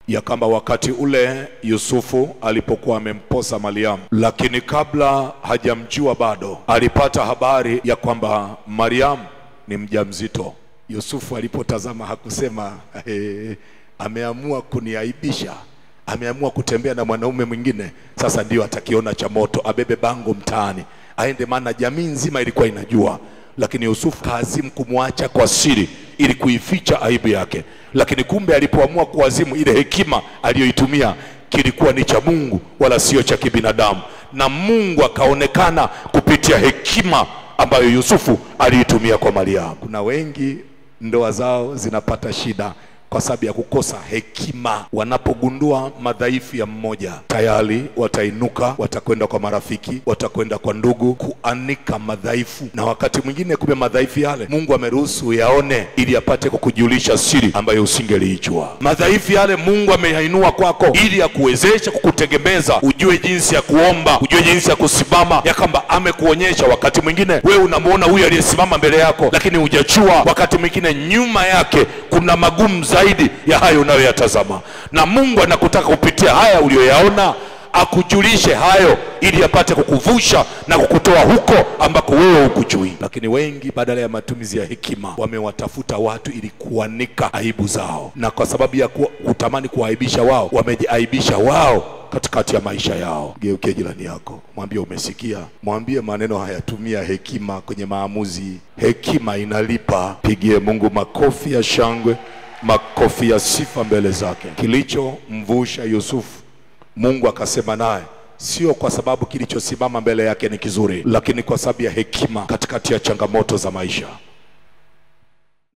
ya kwamba wakati ule Yusufu alipokuwa amemposa Mariamu, lakini kabla hajamjua bado, alipata habari ya kwamba Mariamu ni mjamzito. Yusufu alipotazama hakusema eh, ameamua kuniaibisha, ameamua kutembea na mwanaume mwingine, sasa ndio atakiona cha moto, abebe bango mtaani aende, maana jamii nzima ilikuwa inajua lakini Yusufu kaazimu kumwacha kwa siri ili kuificha aibu yake, lakini kumbe alipoamua kuazimu, ile hekima aliyoitumia kilikuwa ni cha Mungu wala sio cha kibinadamu, na Mungu akaonekana kupitia hekima ambayo Yusufu aliitumia kwa Mariamu. Kuna wengi ndoa zao zinapata shida kwa sababu ya kukosa hekima. Wanapogundua madhaifu ya mmoja, tayari watainuka, watakwenda kwa marafiki, watakwenda kwa ndugu kuanika madhaifu, na wakati mwingine kumbe madhaifu yale Mungu ameruhusu yaone ili apate kukujulisha siri ambayo usingeliijua. Madhaifu yale Mungu ameyainua kwako ili akuwezeshe kukutegemeza, ujue jinsi ya kuomba, ujue jinsi ya kusimama, ya kwamba amekuonyesha. Wakati mwingine wewe unamwona huyu aliyesimama mbele yako, lakini hujachua wakati mwingine nyuma yake kuna magumu zaidi ya hayo unayoyatazama, na Mungu anakutaka kupitia haya uliyoyaona akujulishe hayo ili apate kukuvusha na kukutoa huko ambako wewe hukujui. Lakini wengi badala ya matumizi ya hekima wamewatafuta watu ili kuanika aibu zao, na kwa sababu ya ku- kutamani kuwaibisha wao, wamejiaibisha wao katikati ya maisha yao. Geukie jirani yako, mwambie umesikia, mwambie maneno haya, tumia hekima kwenye maamuzi. Hekima inalipa. Pigie Mungu makofi ya shangwe, makofi ya sifa mbele zake. Kilichomvusha Yusufu Mungu akasema naye sio kwa sababu kilichosimama mbele yake ni kizuri, lakini kwa sababu ya hekima katikati ya changamoto za maisha.